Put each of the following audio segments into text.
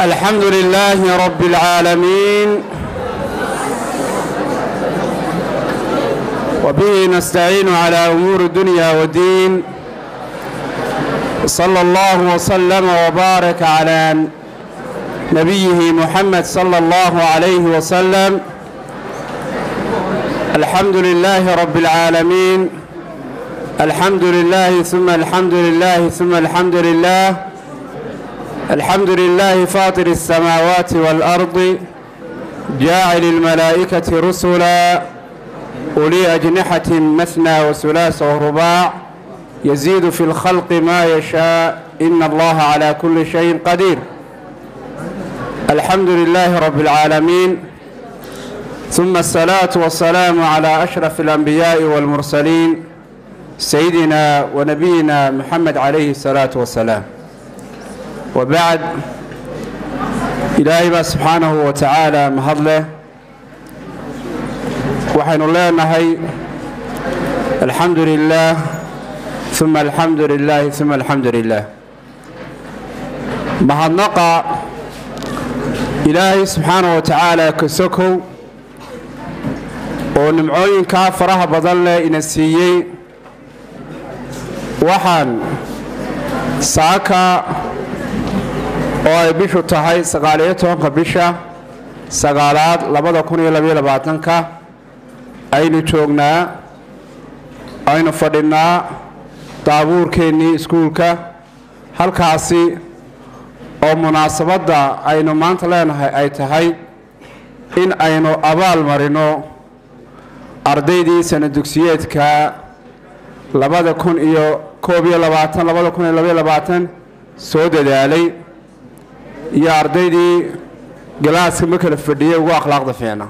الحمد لله رب العالمين وبه نستعين على أمور الدنيا والدين صلى الله وسلم وبارك على نبيه محمد صلى الله عليه وسلم الحمد لله رب العالمين الحمد لله ثم الحمد لله ثم الحمد لله الحمد لله فاطر السماوات والأرض جاعل الملائكة رسلا أولي أجنحة مثنى وثلاث ورباع يزيد في الخلق ما يشاء إن الله على كل شيء قدير الحمد لله رب العالمين ثم الصلاة والسلام على أشرف الأنبياء والمرسلين سيدنا ونبينا محمد عليه الصلاة والسلام وبعد ilaahay baa subxaanahu wa tacaala mahad leh waxaynu leenahay alxamdu lilaah uma alxamdu lilaahi uma alxamdu lilaah mahadnaqa ilaahay subxaanahu wa tacaala ka sokow oo nimcooyinkaa faraha badan leh ina siiyey waxaan saaka oo ay bishu tahay sagaaliyo tobanka bisha sagaalaad labada kun iyo labaiyo labaatanka aynu joognaa aynu fadhinnaa daabuurkeennii iskuulka halkaasi oo munaasabadda aynu maanta leenahay ay tahay in aynu abaal marino ardaydii sana dugsiyeedka labada kun iyo koob iyo labaatan labada kun iyo labaiyo labaatan soo dadaalay iyo ardaydii galaaska ma kala fadhiyey ugu akhlaaqda fiicna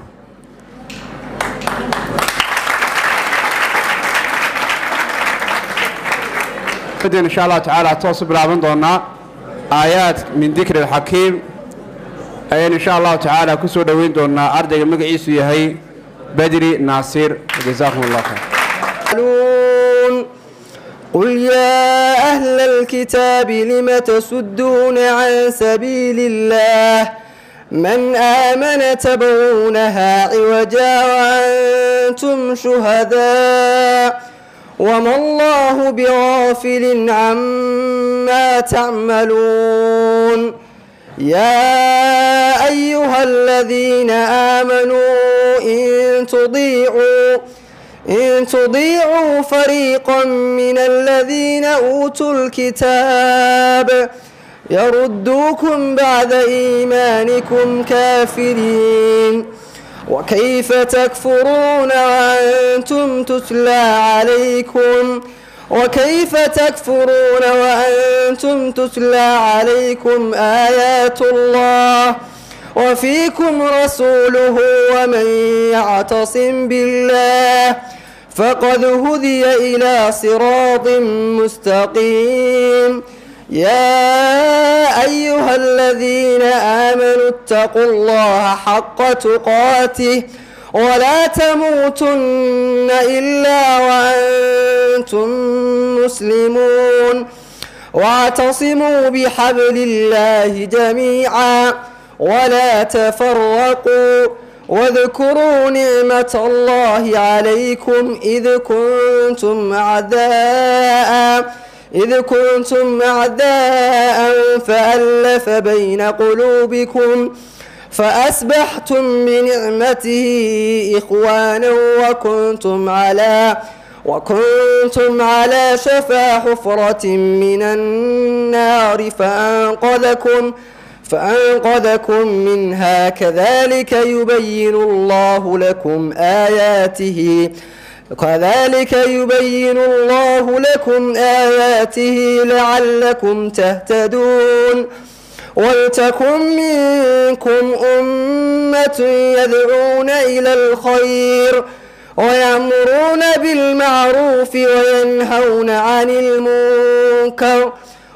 insha allahu tacaala toosu bilaaban doonaa aayaad min dikri alxakiim ayaan insha allahu tacaala ku soo dhoweyn doonaa ardayga magaciisu yahay badri naasiir jazakum allah khayr قل يا أهل الكتاب لم تسدون عن سبيل الله من آمن تبغونها عوجا وأنتم شهداء وما الله بغافل عما تعملون يا أيها الذين آمنوا إن تضيعوا إن تضيعوا فريقا من الذين أوتوا الكتاب يردوكم بعد إيمانكم كافرين وكيف تكفرون وأنتم تتلى عليكم وكيف تكفرون وأنتم تتلى عليكم آيات الله وفيكم رسوله ومن يعتصم بالله فقد هدي إلى صراط مستقيم يا أيها الذين آمنوا اتقوا الله حق تقاته ولا تموتن إلا وأنتم مسلمون واعتصموا بحبل الله جميعا ولا تفرقوا واذكروا نعمة الله عليكم إذ كنتم أعداء إذ كنتم أعداء فألف بين قلوبكم فأسبحتم بنعمته إخوانا وكنتم على وكنتم على شفا حفرة من النار فأنقذكم فأنقذكم منها كذلك يبين الله لكم آياته كذلك يبين الله لكم آياته لعلكم تهتدون ولتكن منكم أمة يدعون إلى الخير ويأمرون بالمعروف وينهون عن المنكر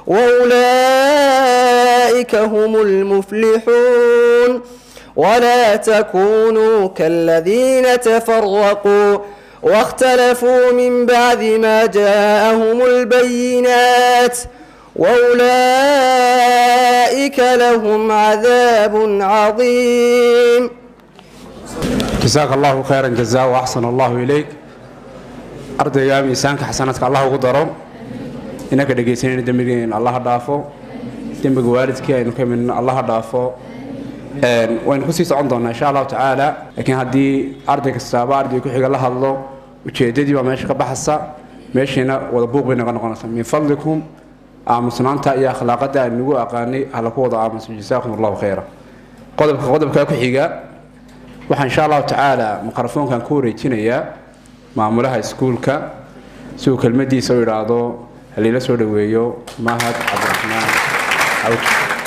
وأولئك هم المفلحون ولا تكونوا كالذين تفرقوا واختلفوا من بعد ما جاءهم البينات وأولئك لهم عذاب عظيم jasaaka allahu khayran jazaa wa axsan allahu ilayk ardayga miisaanka xasanaadka allah ugu daro inaka dhegaysanayna dembigeena allaha dhaafo dembiga waalidkii aynu ka midna allaha dhaafo waynu kusii socon doonaa insha allahu tacaala laakiin haddii arday kastaaba arday ku xiga la hadlo ujeedadii baa meesha ka baxasa meeshiina wada buuq bay naga noqonaysa min fadlikum aamusnaanta iyo akhlaaqada aan nagu aqaanay hala ku wada aamuso jasaakum allahu khayra qodobka qodobka ku xiga waxaa insha allahu tacaala mikrofoonkan ku wareejinayaa maamulaha iskuulka si uu kelmadiisa u idhaahdo haliila soo dhoweeyo mahad cabdiraxmaan cawd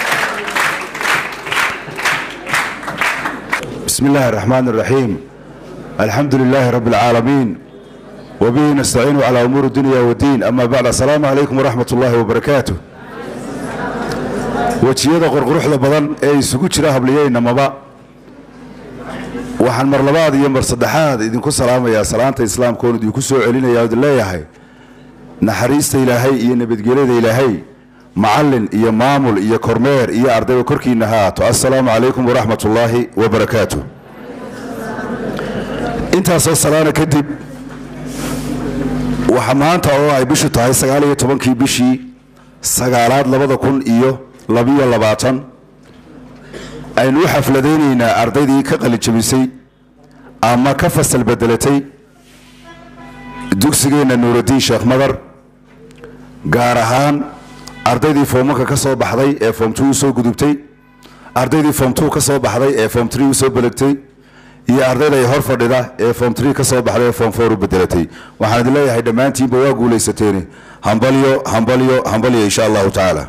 بسم الله الرحمن الرحيم الحمد لله رب العالمين وبه نستعين على أمور الدنيا والدين أما بعد السلام عليكم ورحمة الله وبركاته wejiyada qorquruxda badan ee isugu jira habliyeynamaba waxaan mar labaad iyo mar saddexaad idinku salaamayaa salaanta islaamka oon idinku soo celinaya od leeyahay naxariista ilaahay iyo nabadgelyada ilaahay macallin iyo maamul iyo kormeer iyo ardayba korkiina ha aato assalaamu calaykum waraxmat ullaahi wabarakaatu intaasoo salaana kadib waxa maanta oo ay bishu tahay sagaal iyo tobankii bishii sagaalaad labada kun iyo labiyo labaatan aynu u xafladaynaynaa ardaydii ka qalijabisay ama ka fasal bedelatay dugsigeenna nuuraddiin sheekh madar gaar ahaan ardaydii foommanka ka soo baxday ee foom two u soo gudubtay ardaydii foom two ka soo baxday ee foom tree u soo belegtay iyo ardayday hor fadhida ee foom tree ka soo baxday ee foom four u bedelatay waxaan idin leeyahay dhammaantiinba waa guulaysateeni hambalyo hambalyo hambalyo insha allahu tacaala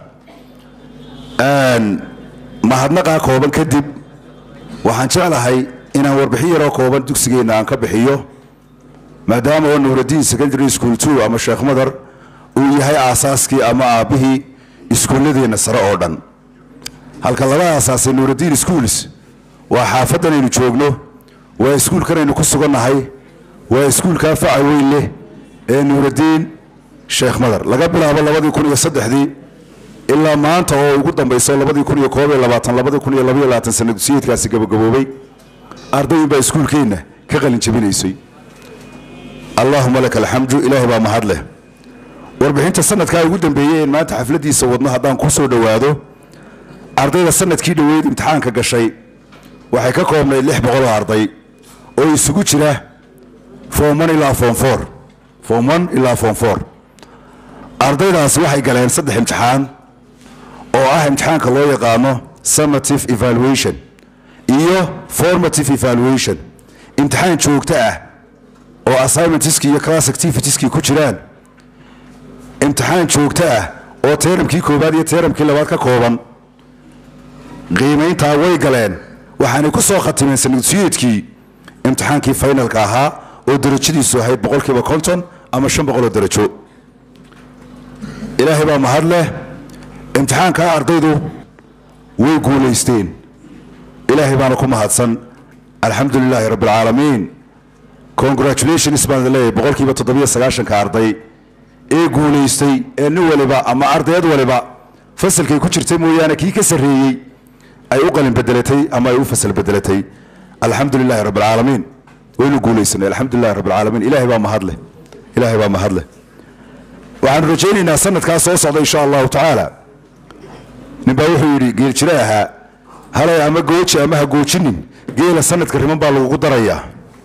mahadnaqaa kooban kadib waxaan jeclahay inaan warbixin yaroo kooban dugsigeenna aan ka bixiyo maadaama oo nuuraddiin secondary school two ama sheekh madar uu yahay aasaaskii ama aabbihii iskuulladeenna sare oo dhan halka laba aasaasay nuuraddiin schools waa xaafaddan aynu joogno waa iskuulkan aynu ku sugannahay waa iskuulkaa faca weyn leh ee nuuraddiin sheekh madar laga bilaabo labadii kun iyo saddexdii ilaa maanta oo ugu dambayso labadii kun iyo koob iyo labaatan labadii kun iyo labaiyo labaatan sana dugsiyeedkaasi gabagaboobay ardayin baa iskuulkeenna ka qalin jabinaysay allaahuma laka alxamdu ilaahay baa mahad leh warbixinta sanadkaa ugu dambeeyey een maanta xafladdiisa wadno haddaan ku soo dhowaado ardayda sanadkii dhoweyd imtixaanka gashay waxay ka koobnayd lix boqol oo arday oo isugu jira foom one ilaa foom four foom one ilaa foom four ardaydaasi waxay galeen saddex imtixaan oo ah imtixaanka loo yaqaano summative evaluation iyo formative evaluation imtixaan joogto ah oo assignmentskii iyo class activitieskii ku jiraan imtixaan joogto ah oo teeramkii koowaad iyo teeramkii labaad ka kooban qiimayntaa way galeen waxaanay ku soo khatimeen sanadsiyeedkii imtixaankii finalka ahaa oo darajadiisu ahayd boqolkiiba konton ama shan boqol oo darajo ilaahay baa mahad leh imtixaankaa ardaydu way guulaysteen ilaahay baana ku mahadsan alxamdu lilaahi rabbi alcaalamiin congratulations baan idin leeyahay boqolkiiba toddobiyo sagaashanka arday ee guulaystay ee nin waliba ama ardayad waliba fasalkay ku jirtay mooyaane kii ka sarreeyey ay u qalin bedelatay ama ay u fasal bedelatay alxamdu lilaahi rabbi alcaalamiin waynu guulaysanay alxamdu lilahi rabbi alcaalamiin ilaahay baa mahad leh ilaahay baa mahad leh waxaanu rajaynaynaa sanadkaa soo socda insha allahu tacaala ninbaa wuxuu yidhi geel jire ahaa halay ama gooji ama ha goojinin geela sanadka riman baa lagugu darayaa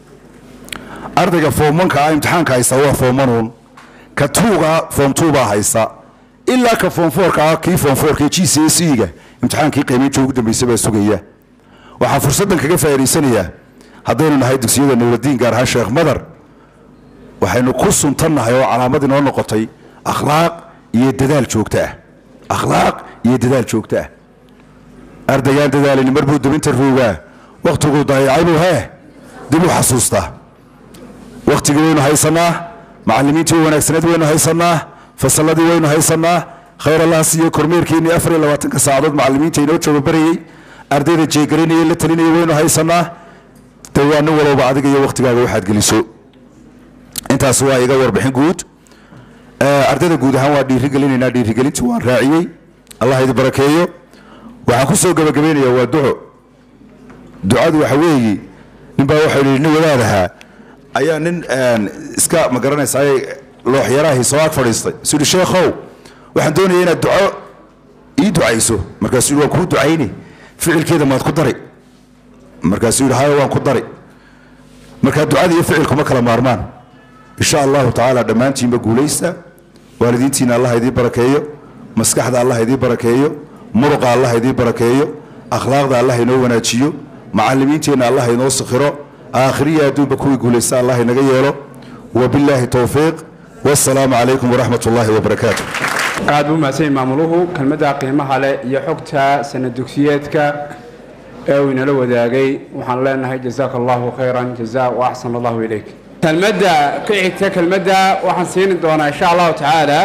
ardayga foommanka ah imtixaanka haysta waa foommanuun ka tuuga foom tuubaa haysta ilaa ka foom foorka ah kii foom foorka g c s e ga imtixaankii qiimaynta ugu dambaysa baa sugaya waxaan fursaddan kaga faa'idaysanayaa haddaynu nahay dugsiyada nuuradiin gaar ahaan sheekh madar waxaynu ku suntannahay oo calaamad inoo noqotay akhlaaq iyo dadaal joogto ah akhlaaq iyo dadaal joogto ah ardaygaan dadaalin mar buu dubinta roogaa wakhtiguu daayacay buu hee dib u xasuustaa wakhtigii waynu haysannaa macallimiintii wanaagsaneed waynu haysannaa fasalladii waynu haysannaa khayr allah siiyo kormeerkeennii afar iyo labaatanka saacadood macallimiinta inoo jooga barayey ardayda jeegarinaya la talinaya waynu haysannaa de waa nin walowba adiga iyo wakhtigaaga waxaad geliso intaas waa iga warbixin guud ardayda guud ahaan waa dhiirigelinaynaa dhiirigelintii waan raaciyey allah idin barakeeyo waxaan ku soo gabagabaynayaa waa duco ducadu waxa weeyi ninbaa waxau yidhi nin wadaad ahaa ayaa nin iska ma garanaysaay looxyaraahii soo ag fadhiistay isu yidhi sheekhow waxaan doonaya inaad duco ii ducayso markaasuu yidhi waan kuu ducayni ficilkeeda maad ku dari markaasuu yidhi haya waan ku dari markaa ducada iyo ficilku ma kala maarmaan insha allahu tacaala dhammaantiinba guulaysta waalidiintiina allah idiin barakeeyo maskaxda allah idiin barakeeyo muruqa allah idiin barakeeyo akhlaaqda allah inoo wanaajiyo macalimiinteenna allah inoo sakhiro aakhiriya adduunba kuwii guulaysta allah inaga yeelo wabilaahi towfiiq wasalaamu calaykum waraxmat ullaahi wabarakaatu aad buu mahadsan maamuluhu kelmadda qiimaha leh iyo xogta sanad dugsiyeedka ee uu inala wadaagay waxaan leenahay jazaaka allahu khayran jaza wa axsan allahu ilayk kelmadda ku xigta kelmadda waxaan siini doonaa insha allahu tacaala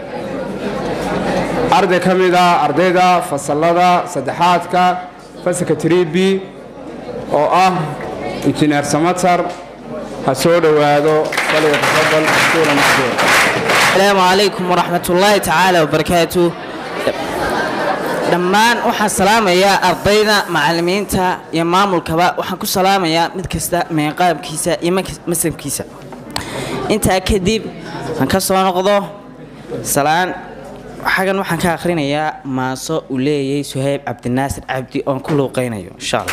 arday ka mid a ardayda fasalada saddexaadka fasalka tribi oo ah injineer samatar ha soo dhowaado waliga tafadal mashkuura mashkuura asalaamu calaykum waraxmat ullaahi tacaala wabarakaatu dhammaan waxaan salaamayaa ardayda macalimiinta iyo maamulkaba waxaan ku salaamayaa mid kasta meeqaabkiisa iyo masabkiisa intaa kadib aan ka soo noqdo salaan xagan waxaan ka akhrinayaa maaso uu leeyahay suhayb cabdinaasir cabdi oon ku luuqaynayo insha allah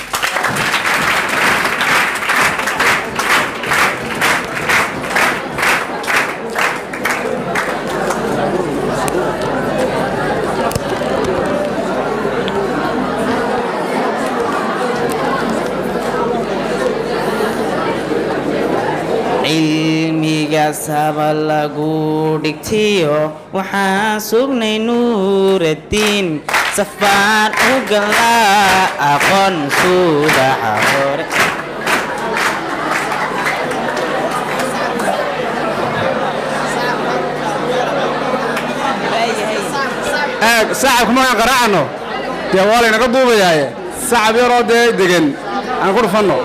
cilmiga saba lagu dhigtiyo waxaan sugnay nuuraddiin safaan u galnaa aqoon suudaxa hore eeg sacabka markaan qaraacano dee waa laynaga duubayaaye sacab yaroo dee degan aan ku dhufanno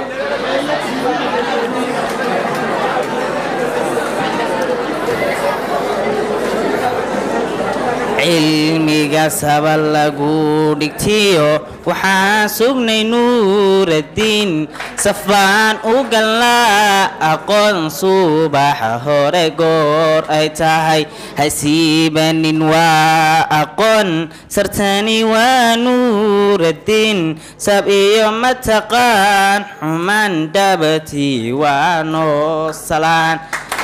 cilmiga saba lagu dhigtiyo waxaan sugnay nuuraddiin safaan u galnaa aqoon subaxa hore goor ay tahay hasiibanin waa aqoon sartani waa nuuraddiin sab iyo mataqaan xumaan dhabati waa noo salaan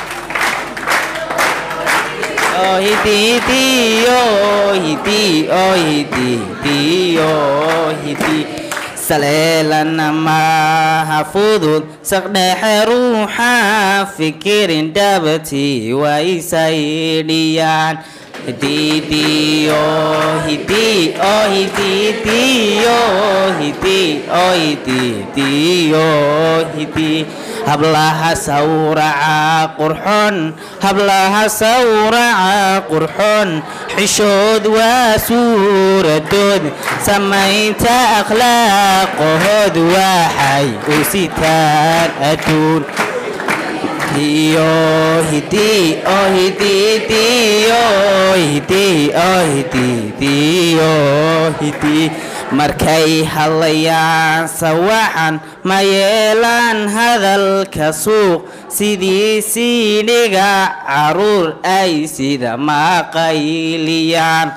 ohidi ohidi ohidi ohidi saleelana maaha fudud saqdhexe ruuxa fikirin dhabati waysaydhiyaan hididi ohidi ohididi ohidi ohididi ohidi hablaha sawraca qurxoon hablaha sawraca qurxoon xishood waa suuradood samaynta akhlaaqahood waxay u sitaan adduun iyo hidi oh hididi oh hidi oh hididi oh hidi markay hadlayaan sawaxan ma yeelaan hadalka suuq sidii siidhiga caruur ay sida maqayliyaan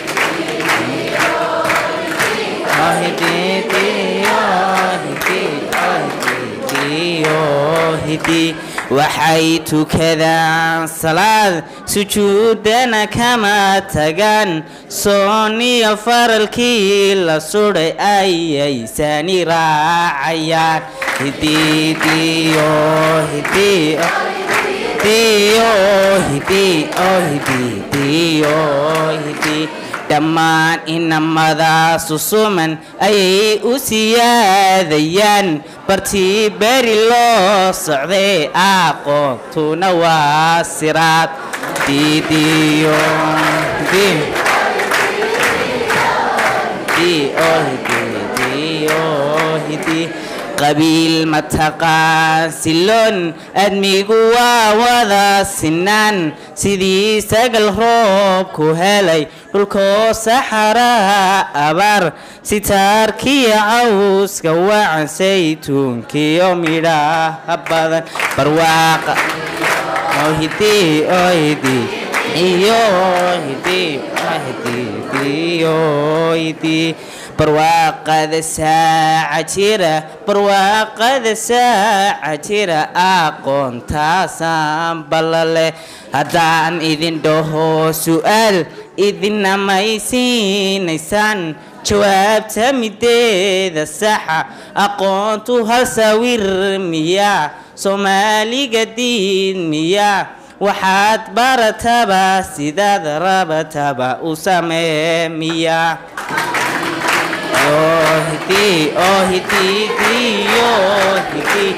waxay tukadaan salaad sujuudana kama tagaan sooniya faralkii la sudhay ayaysani raacayaan hidiidiyo hidiyo hidiyo hidiyo hidiyo hidi dhammaan inamadaasu suman ayay u siyaadayaan bartii beri loo socday aqoontuna waa siraad diidiyo qabiil mataqaan siloon admigu waa wada sinaan sidii sagal roob ku helay dhulkoo saxaraa abaar sitaarkiyo cawska wacan saytuunkiyo midhaha badan barwaaqa ohidii ohidii iyo ohidii ohidii iyo ohidii barwaaqada saaca jira barwaaqada saaca jira aqoontaasaan ballale haddaan idin dhaho su'aal idinna maysiinaysaan jawaabta mideeda saxa aqoontu hal sawir miyaa soomaaliga diin miyaa waxaad barataba sidaad rabataba u samee miyaa ohidii ohidii diyohidii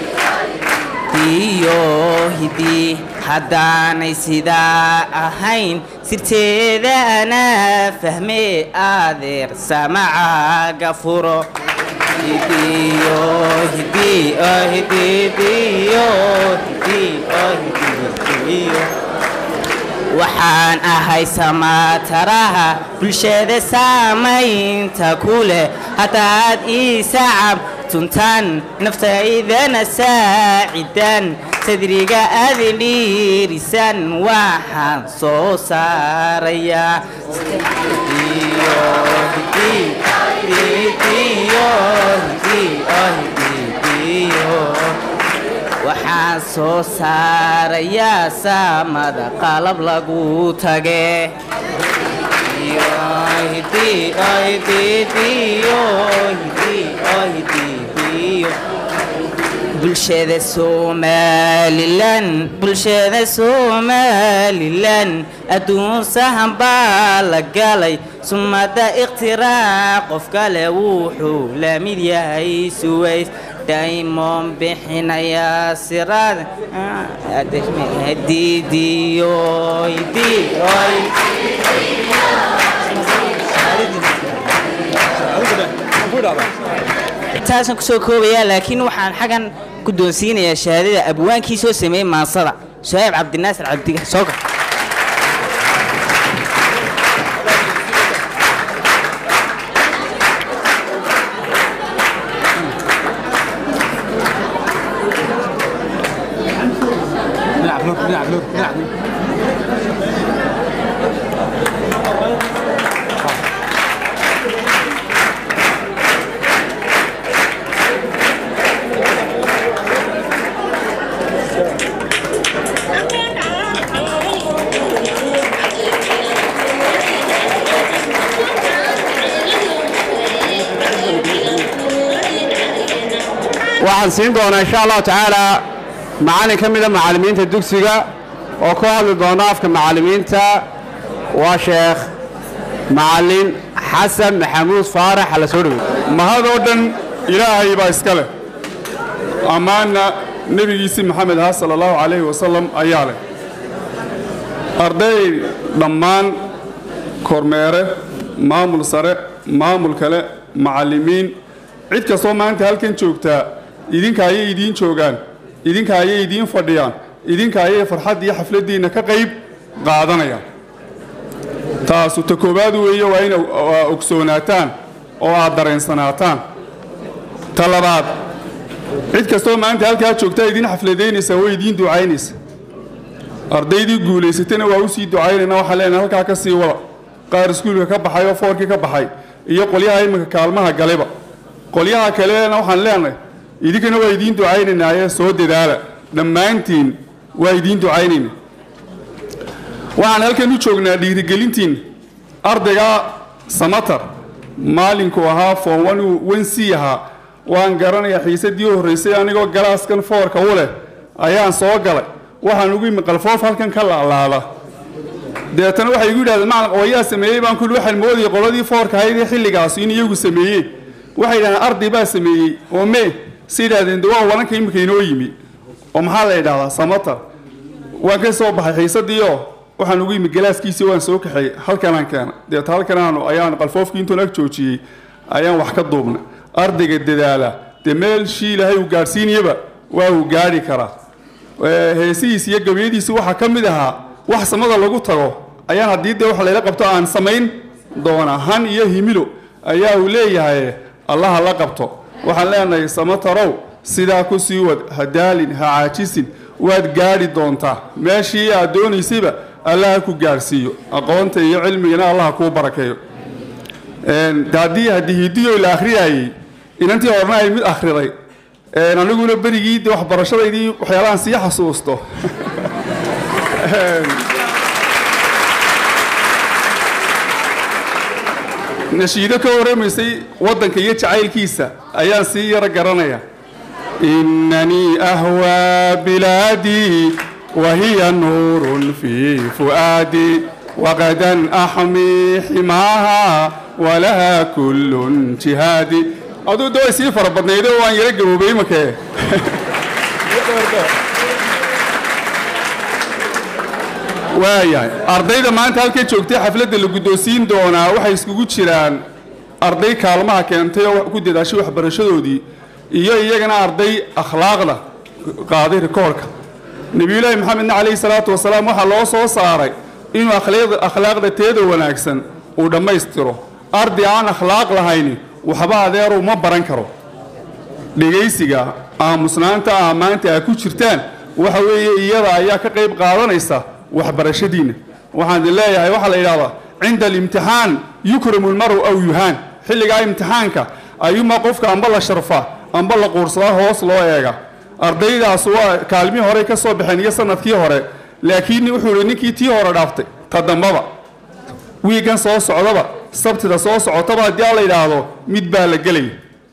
diyohidii haddaanay sidaa ahayn sirteeda anaa fahmee adeer samacaaga furo diyohidii ohidii diyohidii ohidii waxaan ahay samaataraha bulshada saamaynta ku leh haddaad ii sacab tuntaan naftaydana saacidaan sadriga aadin dhiirisan waxaan soo saarayaa waxaan soo saarayaa saamada qalab lagu tage bulshada somalilan bulshada somalilan adduun sahan baa la galay sumada ikhtiraac qof kale wuxuu la mid yahay suways daymon bixinaya siraad taasaan kusoo koobayaa laakiin waxaan xaggan guddoonsiinayaa shahaadada abwaankii soo sameeyey maansada shahaab cabdinaasir cabdiga soo gal waxaan siin doonaa insha allahu tacaala macallin ka mida macallimiinta dugsiga oo ku hadli doona afka macallimiinta waa sheekh macallin xasan maxamuud faarax hala soo dhowey mahadoo dhan ilaahay baa iska leh ammaanna nebigiisii maxamed aha sala allahu calayhi wasalam ayaa leh arday dhammaan kormeere maamul sare maamul kale macallimiin cid kastoo maanta halkan joogtaa idinka ayay idiin joogaan idinka ayay idiin fadhiyaan idinka ayay farxadd iyo xafladdiinna ka qayb qaadanayaan taasu ta koowaad weeye waa in ogsoonaataan oo aad dareensanaataan ta labaad cid kastoo maanta halkaa joogtaa idiin xafladaynaysa way idiin ducaynaysa ardaydii guulaysatana waa u sii ducaynayna waxaan leenahay halkaa ka sii wada qaar iskuulka ka baxay oo foorkii ka baxay iyo qolyaha iminka kaalmaha galeba qolyaha kalena waxaan leenahay idinkana waa idiin ducaynaynaaye soo dadaala dhammaantiin waa idiin ducaynayna waxaan halkan u joognaa dhiirigelintiin ardayga samatar maalinku ahaa foon wensi ahaa waan garanayaa xiisadii u horraysay anigoo galaaskan foorka u leh ayaan soo galay waxaan ugu imi qalfoof halkan ka laalaada deetana waxay igu yidhahdeen macalin qawayaa sameeyey baan kulli waxaan moodayay qoladii foorka ahaydee xilligaas in iyagu sameeyeen waxay yidhahdeen arday baa sameeyey oo mee si yidhahdeen de waa walanka imika inoo yimi oo maxaa la yidhahdaa samatar waan ka soo baxay xiisadiioo waxaan ugu yimi galaaskiisii waan soo kaxeeyey halkanaan keena deeta halkanaanu ayaan qalfoofkii intuun ag joojiyey ayaan wax ka duubnay ardayga dadaala dee meelshii ilaahay uu gaadhsiinayaba waa uu gaadhi karaa heesihiis iyo gabayadiisi waxaa ka mid ahaa wax samada lagu tago ayaan haddii dee wax layla qabto aan samayn doona han iyo himilo ayaa uu leeyahay allaha la qabto waxaan leenahay samatarow sidaa ku sii wad ha daalin ha caajisin waad gaadhi doontaa meeshii aad doonaysayba allaha ku gaadhsiiyo aqoonta iyo cilmigana allaha kuu barakeeyo de haddii hadihidiyo la akhriyayey inantii horena ay mid akhriday aniguna berigii de waxbarashadaydii waxyaalahan sii xasuusto nashiido ka warramaysay waddanka iyo jacaylkiisa ayaan sii yaro garanaya inanii ahwaa bilaadii wahiya nuurun fii fu'aadii waqadan axmii ximaaha walaha kullun jihaadi aduu de way sii fara badnaydo waan yaro gaboobay imakee waayahay ardayda maanta halkay joogtay xafladda la guddoonsiin doonaa waxay iskugu jiraan arday kaalmaha keentay oo ku dadaashay waxbarashadoodii iyo iyagana arday akhlaaqda qaaday rikoorka nebiyulaahi maxamedna calayhi salaatu wasalaam waxaa loo soo saaray inuu akhlaaqda teeda wanaagsan uu dhammaystiro arday aan akhlaaq lahayni waxba adeeru ma baran karo dhegaysiga aamusnaanta ammaanta aa ku jirtaan waxa weeye iyada ayaa ka qayb qaadanaysa waxbarashadiinna waxaan idin leeyahay waxaa la yidhahdaa cinda alimtixaan yukramu lmaru aw yuhaan xilligaa imtixaanka ayuuma qofka amba la sharfa amba la quursadaa hoos loo eega ardaydaas waa kaalmihii horey ka soo baxeen iyo sanadkii hore laakiin wuxuu ihi ninkii tii hore dhaaftay ta dambaba wiigan soo socdaba sabtida soo socotaba haddii a la yidhaahdo mid baa la gelaya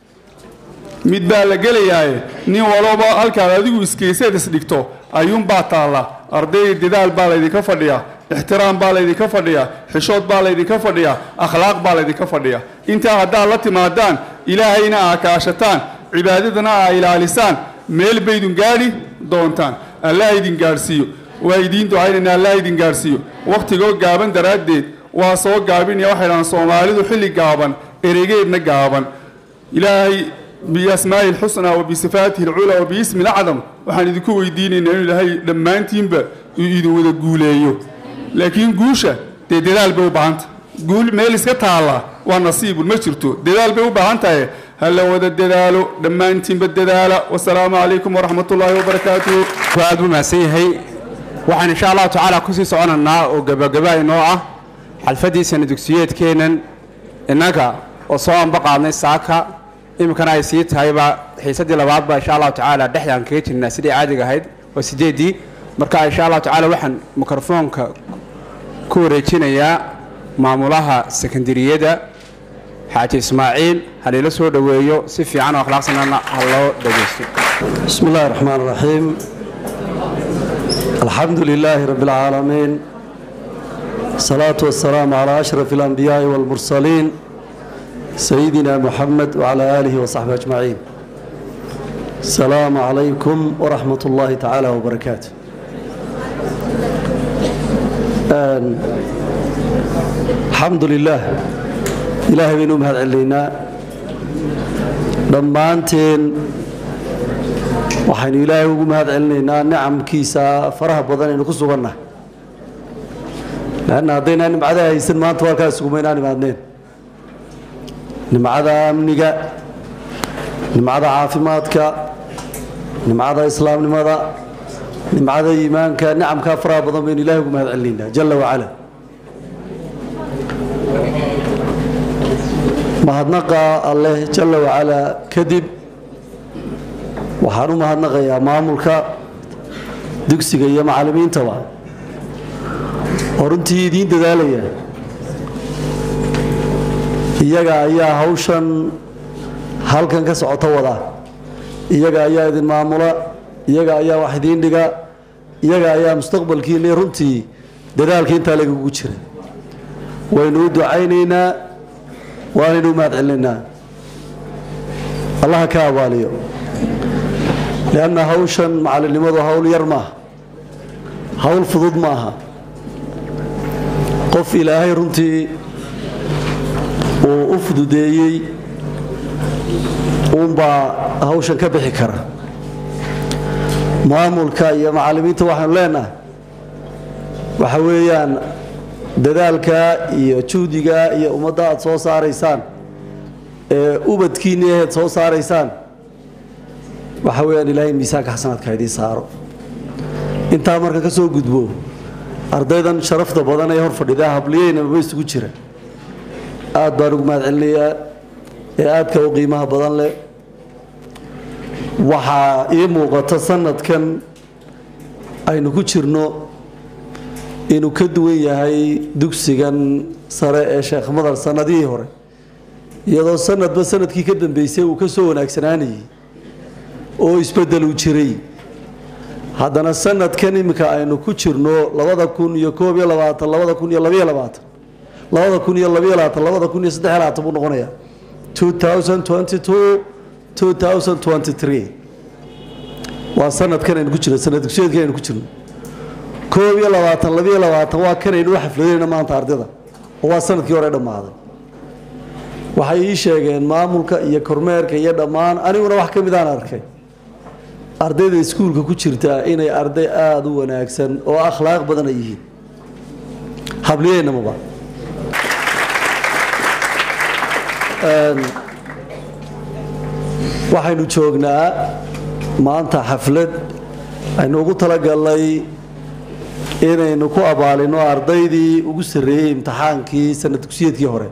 mid baa la gelayaaye nin walaba halkaad adigu iskayseed isdhigto ayuunbaa taalla arday dadaal baa laydinka fadhiyaa ixtiraam baa laydinka fadhiyaa xishood baa laydinka fadhiyaa akhlaaq baa laydinka fadhiyaa intaa haddaad la timaadaan ilaahayna aa kaashataan cibaadadana aa ilaalisaan meel baydun gaadhi doontaan allah idin gaadhsiiyo waa idiin ducaynayna allah idin gaadhsiiyo wakhtigoo gaaban daraaddeed waa soo gaabinaya waxay dhahaan soomaalidu xilli gaaban eregeedna gaaban ilaahay biasmaa'i alxusnaa wa bisifaatihi alculaa wa biismi alacdam waxaan idinku weydiinaynaa inuu ilaahay dhammaantiinba uu idin wada guuleeyo laakiin guusha dee dadaal bay u baahanta guul meel iska taalla waa nasiibun ma jirto dadaal bay u baahan tahay ha la wada dadaalo dhammaantiinba dadaala wasalaamu calaykum waraxmat ullaahi wabarakaatuhu aad buu mahadsan yahay waxaan insha allahu tacaala kusii soconaynaa oo gebagaba inoo ah xalfaddii sana dugsiyeedkeennan innaga oo soo anba qaadnay saaka iminkana ay sii tahayba xiisaddii labaadba insha allahu tacaala dhexdaan kaga jirnaa sidii caadiga ahayd waa sideeddii marka insha allahu tacaala waxaan mikrofoonka ku wareejinayaa maamulaha sekondariyada xaaji ismaaciil haliila soo dhoweeyo si fiican oo akhlaaqsanana ha loo dhegaysto بسم الله الرحمن الرحيم الحمد لله رب العالمين الصلاة والسلام على أشرف الأنبياء والمرسلين سيدنا محمد وعلى آله وصحبه أجمعين السلام عليكم ورحمة الله تعالى وبركاته آن- الحمد لله إلهي بينو مهد علينا dhammaanteen waxaynu ilaahay ugu mahad celinaynaa nicamkiisa faraha badan aynu ku sugannahay leanna haddaynaa nimcada haysan maanta halkaas isugumaynaan imaadneen nimcada amniga nimcada caafimaadka nimcada islaamnimada nimcada iimaanka nicamkaa faraha badan baynu ilaahay ugu mahad celinaynaa jalla wacala mahadnaqa alleh jalla wacalaa kadib waxaan u mahadnaqayaa maamulka dugsiga iyo macallimiintaba oo runtii idiin dadaalaya iyaga ayaa hawshan halkan ka socota wada iyaga ayaa idin maamula iyaga ayaa wax idiin dhiga iyaga ayaa mustaqbalkiinni runtii dadaalka intaa lagagu jira waynu u ducaynaynaa waanaynu u mahad celinaynaa allaha ka abaaliyo lianna hawshan macallinnimadu hawl yar maaha hawl fudud maaha qof ilaahay runtii uu u fududeeyey uunbaa hawshan ka bixi kara maamulka iyo macallimiinta waxaanu leenahay waxa weeyaan dadaalka iyo juhdiga iyo ummadda aad soo saaraysaan ee ubadkiinni aheed soo saaraysaan waxa weeyaan ilaahay miisaanka xasanaadka idiin saaro intaa marka ka soo gudbo ardaydan sharafta badan ee hor fadhidaa habliyeyna maba isugu jira aad baan ugu mahad celinayaa ee aadka u qiimaha badan leh waxaa ii muuqata sanadkan aynu ku jirno inuu ka duwan yahay dugsigan sare ee sheekh madar sanadihii hore iyadoo sanadba sanadkii ka dambeysay uu ka soo wanaagsanaanayay oo isbeddeluu jiray haddana sanadkan iminka aynu ku jirno labada kun iyo koob iyo labaatan labada kun iyo labayo labaatan labada kun iyo labayo labaatan labada kun iyo saddex iyo labaatan buu noqonayaa two thousand twenty two two thousand twenty three waa sanadkan aynu ku jirno sanad dugsiyeedkan aynu ku jirno koob iyo labaatan labayo labaatan waa kanaynu u xafladayna maanta ardayda oo waa sanadkii hore dhammaaday waxay ii sheegeen maamulka iyo kormeerka iyo dhammaan aniguna wax ka midaan arkay ardayda iskuulka ku jirta inay arday aada u wanaagsan oo akhlaaq badan ay yihiin habliyeynamaba waxaynu joognaa maanta xaflad aynu ugu talagalnay inaynu ku abaalino ardaydii ugu sarreeyey imtixaankii sanad dugsiyeedkii hore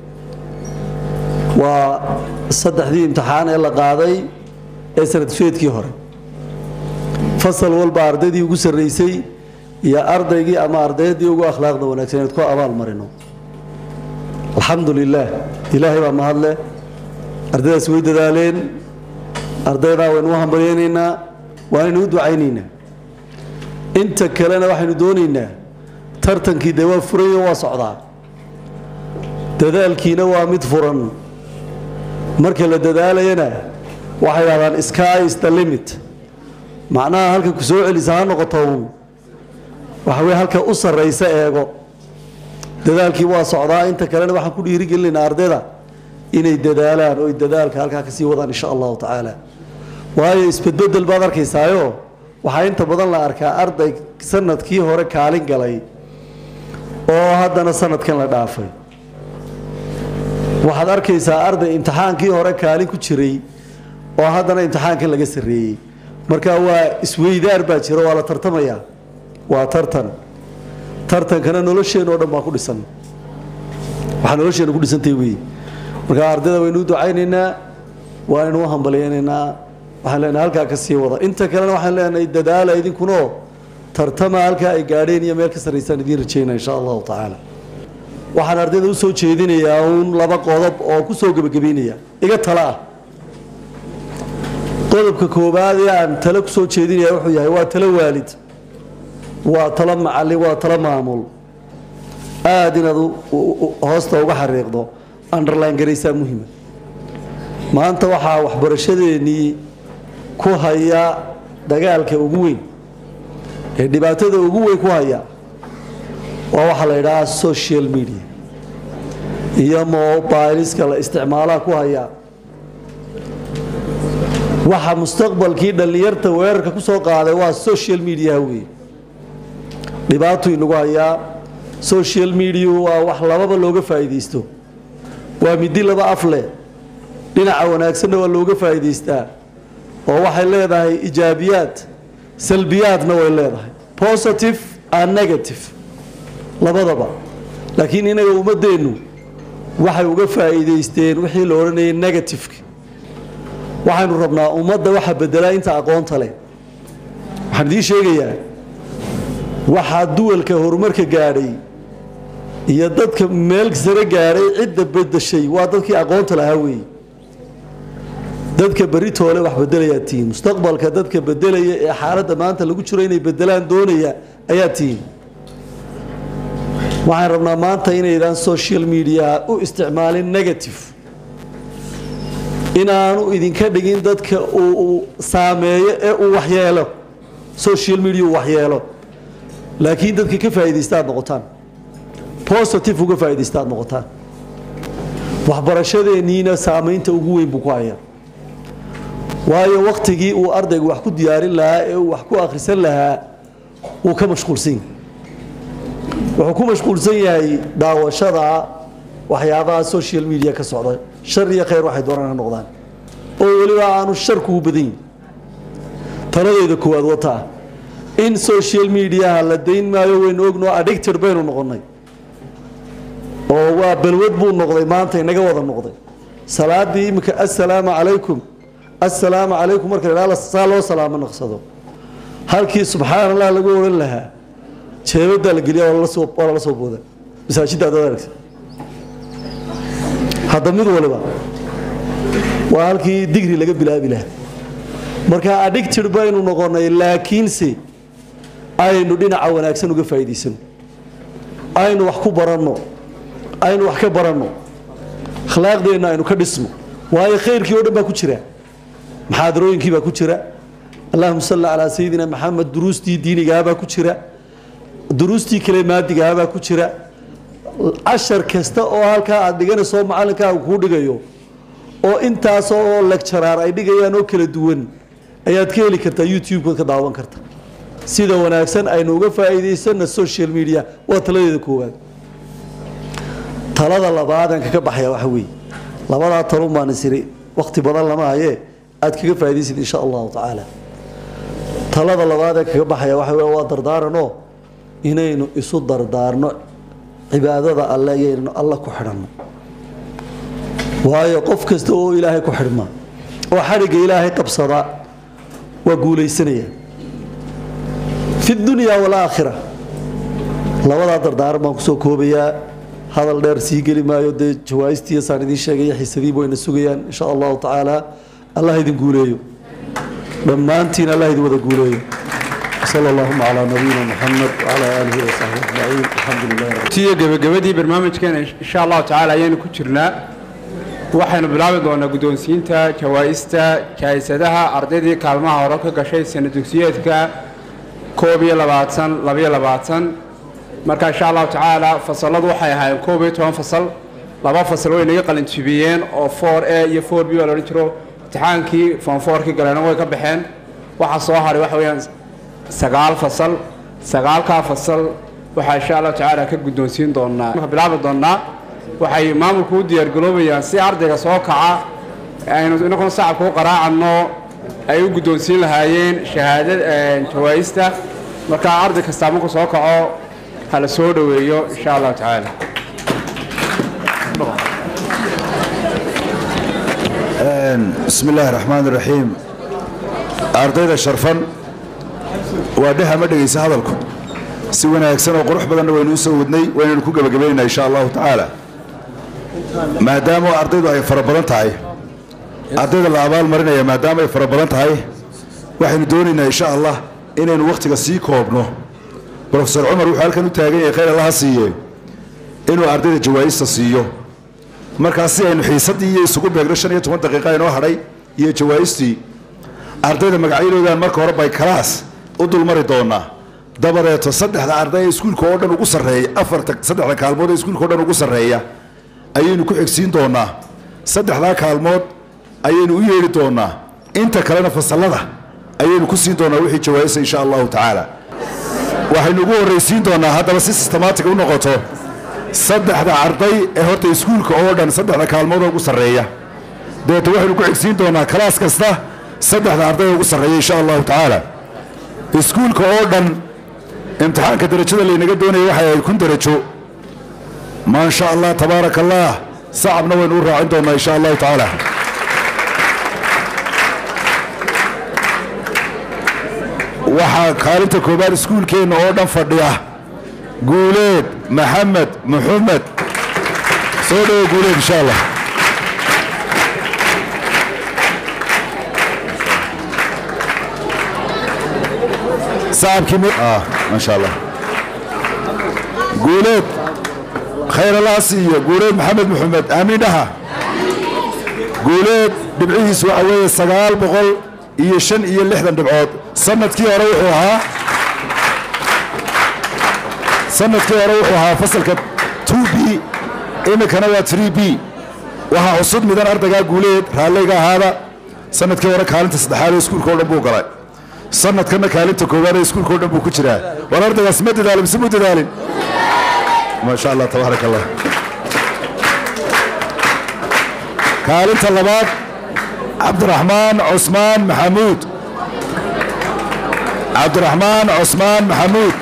waa saddexdii imtixaan ee la qaaday ee sanad dugsiyeedkii hore fasal walba ardaydii ugu sarreysay iyo ardaygii ama ardaydii ugu akhlaaqda wanaagsan inaad ku abaal marino alxamdu lilaah ilaahay baa mahadleh ardaydaas way dadaaleen ardaydaa waynu u hambalyaynaynaa waanaynu u ducaynaynaa inta kalena waxaynu doonaynaa tartankii dee waa furayo waa socdaa dadaalkiina waa mid furan marka la dadaalayana waxay dhahdaan sky is the limit macnaha halka ku soo celisa ha noqoto uun waxa weye halka u sarraysa eego dadaalkii waa socdaa inta kalena waxaan ku dhiirigelinaynaa ardayda inay dadaalaan oo ay dadaalka halkaa kasii wadaan insha allahu tacaala waayo isbedbedel baad arkaysaayo waxaa inta badan la arkaa arday sanadkii hore kaalin galay oo haddana sanadkan la dhaafay waxaad arkaysaa arday imtixaankii hore kaalin ku jiray oo haddana imtixaankan laga sarreeyey marka waa isweydaar baa jira waa la tartamayaa waa tartan tartankana nolosheenna oo dhan baa ku dhisan waxaa nolosheenna ku dhisantay wey marka ardayda waynu u ducaynaynaa waanaynu u hambalyaynaynaa waxaan leenahay halkaa ka sii wada inta kalena waxaan leenahay dadaala idinkunoo tartama halkaa ay gaadheen iyo meel ka sarraysaan idiin rajaynaa insha allahu tacaala waxaan ardayda u soo jeedinayaa uun laba qodob oo ku soo gebagabeynaya iga tala ah qodobka koowaad ee aan talo ku soo jeedinaya wuxuu yahay waa talo waalid waa talo macallin waa talo maamul aada inaad hoosta uga xariiqdo underline garaysaa muhima maanta waxaa waxbarashadeennii ku haya dagaalka ugu weyn ee dhibaatada ugu weyn ku haya waa waxaa la yidhahaa social media iyo mobiliska la isticmaalaha ku haya waxa mustaqbalkii dhallinyarta weerarka ku soo qaaday waa social mediaha wey dhibaatuu inagu hayaa social media waa wax lababa looga faa'iidaysto waa midi laba af leh dhinaca wanaagsanna waa looga faa'iidaystaa oo waxay leedahay ijaabiyaad salbiyaadna way leedahay positive and negative labadaba laakiin inaga ummadeennu waxay uga faa'iidaysteen wixii la odhanayay negativeka waxaynu rabnaa ummadda waxa bedelaa inta aqoonta leh waxaan idiin sheegayaa waxaa duwalka horumarka gaadhay iyo dadka meel sare gaadhay cidda bedeshay waa dadkii aqoonta lahaa weeye dadka beritoole wax bedelayaa tihiin mustaqbalka dadka bedelaya ee xaaladda maanta lagu jiro inay bedelaan doonaya ayaa tihiin waxaan rabnaa maanta inaydaan social mediaha u isticmaalin negative inaanu idinka dhigin dadka uu saameeyo ee uu waxyeelo social media uu waxyeelo laakiin dadka ka faa'iidaysta aad noqotaan positive uga faa'iidaysta aad noqotaan waxbarashadeenniina saamaynta ugu weyn buu ku hayaa waayo wakhtigii uu ardaygu wax ku diyaarin lahaa ee uu wax ku akhrisan lahaa wuu ka mashquulsan yahay wuxuu ku mashquulsan yahay daawashada waxyaabaha social media ka socda shar iyo khayr waxay doonaan ha noqdaan oo weliba aanu sharku u badan yihin taladeyda koowaad wataa in social mediaha la dayn maayo waynu ognoo addicted baynu noqonnay oo waa balwad buu noqday maanta inaga wada noqday salaadii iminka assalaamu calaykum assalaamu calaykum marka la idhaha saa loo salaamo naqsado halkii subxaan allah lagu odhan lahaa jeebadaa la geliya waa lala soo- waa lala soo booda masaajidda adaad aragta hadda mid waliba waa halkii digri laga bilaabi lahaa marka addicted baynu noqonnay laakiinse aynu dhinaca wanaagsan uga faa'iidaysano aynu wax ku baranno aynu wax ka baranno akhlaaqdeenna aynu ka dhisno waayo khayrkii oo dhan baa ku jira maxaadarooyinkii baa ku jira allahuma salli calaa sayidina maxamed duruustii diinigahabaa ku jira duruustii kale maadigahabaa ku jira cashar kasta oo halkaa aad dhiganayso macalinkaaga kuu dhigayo oo intaas oo lecturaar ay dhigayaan oo kala duwan ayaad ka heli kartaa youtube-kood ka daawan karta sida wanaagsan aynu uga faa'iidaysana social media waa taladeeda koowaad talada labaadaan kaga baxaya waxa weeye labadaa talun baan isiri wakhti badan lama haye aad kaga faa'iidaysid insha allahu tacaala talada labaadaan kaga baxaya waxa weye waa dardaaranoo inaynu isu dardaarno cibaadada alle iyoynanu alla ku xidhanno waayo qof kasta oo ilaahay ku xidhma oo xadhigga ilaahay qabsada waa guulaysanaya fi dunya walaakhira labadaa dardaaran baan kusoo koobayaa hadal dheer sii geli maayo dee jawaaistii saan idiin sheegaya xiisadiiba wayna sugayaan insha allahu tacaala allah idin guuleeyo dhammaantiin allah idin wada guuleeyo sal allahuma calaa nabiyina muxamed wacalaa aalihi wasaxbi ajmaciin alxamdu lilahi rabbi tiyo gebagabadii barnaamijkeena insha allahu tacaala ayaynu ku jirnaa waxaynu bilaabi doonaa guddoonsiinta jawaa'ista jaa'isadaha ardaydii kaalmaha hore ka gashay sana dugsiyeedka koob iyo labaatan labiyo labaatan marka insha allahu tacaala fasaladu waxay ahaayeen koob iyo toban fasal laba fasal way naga qalinjibiyeen oo four a iyo four b oo la odhan jiro imtixaankii form fourkii galeena way ka baxeen waxaa soo haray waxa weeyaan sagaal fasal sagaalkaa fasal waxaa insha allahu tacaala ka guddoonsiin doonaa marka bilaabi doonaa waxay maamulku u diyaargaroobayaan si ardayga soo kaca aynu inaguna sacabka u qaraacanno ay u guddoonsiin lahaayeen shahaadad jawaa'ista marka arday kastaa marku soo kaco ha la soo dhoweeyo insha allahu tacaala bismi illaahi raxmaan iraxiim ardayda sharfan waa dheha ma dhegaysa hadalku si wanaagsan oo qurux badanna waynu u soo wadnay waynaynu ku gebagabaynaynaa insha allahu tacaala maadaama ardaydu ay fara badan tahay ardayda la abaal marinaya maadaama ay fara badan tahay waxaynu doonaynaa insha allah inaynu wakhtiga sii koobno brofesor cumar wuxuu halkan u taagan yahay khayr allaha siiye inuu ardayda jawaa'ista siiyo markaas si aynu xiisaddii iyo isugu beegno shan iyo toban daqiiqa inoo hadhay iyo jawaa'istii ardayda magacyadoodan marka hore bay kalaas u dulmari doonaa dabadeeto saddexda arday ee iskuulka oo dhan ugu sarreeya afarta saddexda kaalmood ee iskuulka o dhan ugu sarreeya ayaynu ku xigsiin doonaa saddexdaa kaalmood ayaynu u yeedhi doonaa inta kalena fasallada ayaynu ku siin doonaa wixii jawaa'isa insha allahu tacaala waxaynu ugu horraysiin doonaa haddaba si systematic u noqoto saddexda arday ee horta iskuulka oo dhan saddexda kaalmood oo ugu sarreeya dabeeto waxaynu ku xigsiin doonaa kalaas kasta saddexda arday oo ugu sarreeya insha allahu tacaala iskuulka oo dhan imtixaanka derajada laynaga doonaya waxay ahayd kun derajo maa sha allah tabaaraka allah sacabna waynu u raacin doonaa insha allahu tacaala waxaa kaalinta koobaad iskuulkeenna oo dhan fadhiya guuleed maxamed muxamed soo dhawo guuleed insha allah sacabkii maasha allah guuleed khayr allaha siiyo guuleed maxamed muxamed aamiin dhaha guuleed dhibcihiisu waxa weeye sagaal boqol iyo shan iyo lixdan dhibcood sanadkii hore wuxuu ahaa sanadkii hore wuxuu ahaa fasalka 2 b iminkana waa 3 b waxaa cusub midan ardaygaa guuleed raalliga ahaada sanadkii hore kaalinta saddexaad ee iskuulka oo dhan buu galay sanadkanna kaalinta koowaad ee iskuulka oo dhan buu ku jiraa war ardaygaas ma dadaalin mise mu dadaalin maasha allah tabaaraka allah kaalinta labaad cabdiraxmaan cusmaan maxamuud cabdiraxmaan cusmaan maxamuud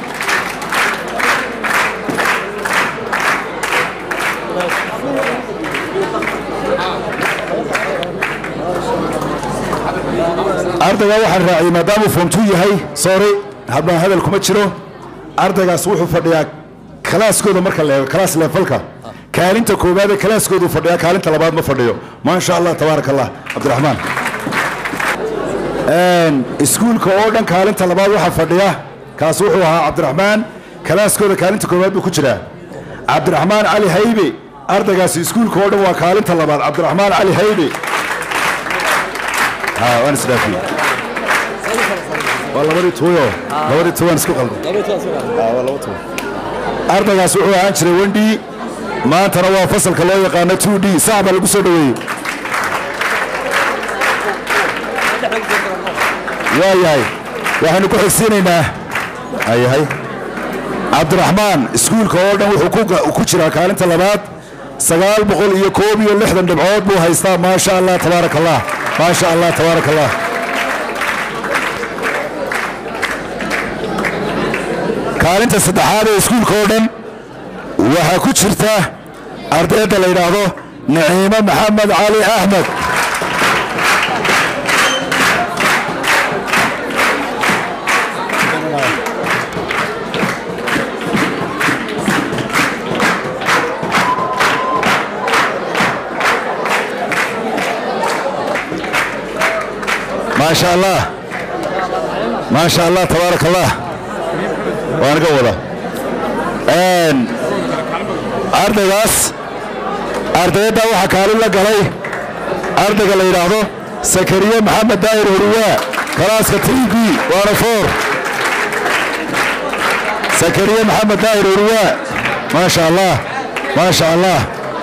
ardayga waxaan raaciyey maadaamuu foomtuu yahay sorry habaan hadal kuma jiro ardaygaas wuxuu fadhiyaa kalaaskooda marka la eego kalaas leefalka kaalinta koowaad ee kalaaskoodu fadhiyaa kaalinta labaad ma fadhiyo maasha allah tabaaraka allah cabdiraxmaan iskuulka oo dhan kaalinta labaad waxaa fadhiya kaas wuxuu ahaa cabdiraxmaan kalaaskooda kaalinta koowaad buu ku jiraa cabdiraxmaan cali haybe ardaygaasi iskuulka oo dhan waa kaalinta labaad cabdiraxmaan cali haybe ها وانا سلافي والله مريت تويو مريت توان اسكو قلبي اه والله تو ardaygaas wuxuu ahaan jiray wendhi maantana waa fasalka loo yaqaano 2d saacba lagu soo dhaweeyey waayahay waxaanu ku xigsiinaynaa ayahay cabdiraxmaan iskuulka oo dhan wuxuu ku jiraa kaalinta labaad sagaal boqol iyo koob iyo lixdan dhibcood buu haystaa maasha allah tabaaraka allah maasha allah tabaaraka allah kaalinta saddexaad ee iskuulka oo dhan waxaa ku jirta ardayda la yidhaahdo naciimo maxamed cali axmed ما شاء الله ما شاء الله تبارك الله وانا قوله ان ardaygaas ardayda waxa kaalin la galay ardayga la yidhaahdo sakariye maxamed daahir horiwaa kalaaska tv waana foor sakariye maxamed daahir horiwaa ما شاء الله ما شاء الله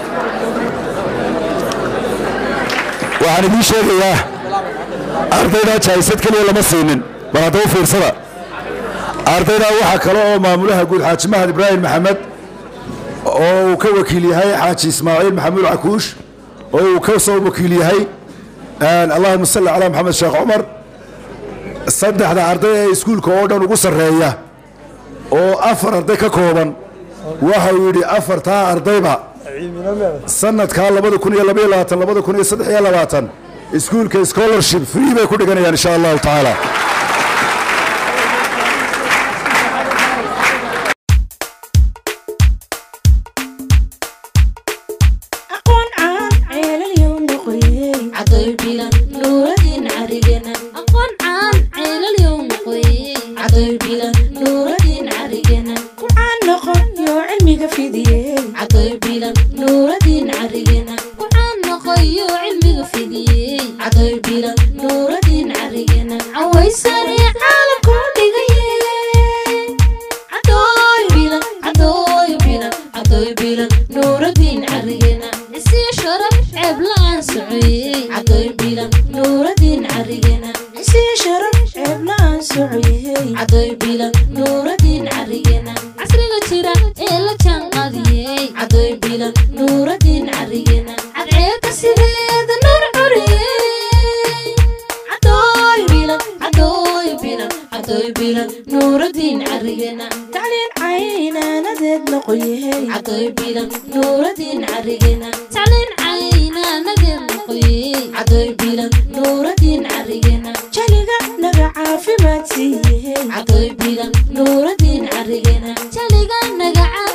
waxaan idiin sheegayaa ardaydaa jahaysad keliya lama siinin bal hadda u fiirsada ardaydaa waxaa kale oo maamulaha guud xaaji mahad ibraahim maxamed oo uu ka wakiil yahay xaaji ismaaciil maxamuud cakuush oo uu ka soo wakiil yahay allahuma salli calaa maxamed sheekh cumar saddexda arday ee iskuulka oo dhan ugu sarreeya oo afar arday ka kooban waxa uu yidhi afartaa ardayba sanadkaa labada kun iyo labaiyo labaatan labada kun iyo saddex iyo labaatan iskuulka scholarship free bay ku dhiganayaan insha allahu tacaala aqoon caan ceelalyow noqoyey cadoy bilan nuuradin carigena aqoon caan ceelalyow noqoyey cadoy bilan nuuradin carigena kucaan noqon yoo cilmiga fidiyey cadoy bilan nuuradin carigena kucaan noqon yoo cilmiga fidiyey cadoy bilan nuuradin carigena cawaysare caalamku dhigayey cadoy bilan cadoy bilan cadoy bilan nuuradin carigena isii sharaf ceeb la-aan socoyey cadoy bilan nuuradin carigena isii sharaf ceeb la-aan socoyey cadoy bilan nuuradin carigena casriga jira ee la jaanqadiyey cadoy bilan nuuradin carigena cadceebka sideeda nuur coriyey cadoy bilan cadoy bilan cadoy bilan nuuradin carigena tacliin caynaanadeed noqoyey cadoy bilan nuuradin carigena tacliin caynaanadeed noqoyey cadoy bilan nuuradin carigena jaliga naga caafimaad siiyey cadoy bilan nuuradin carigena jaliga naga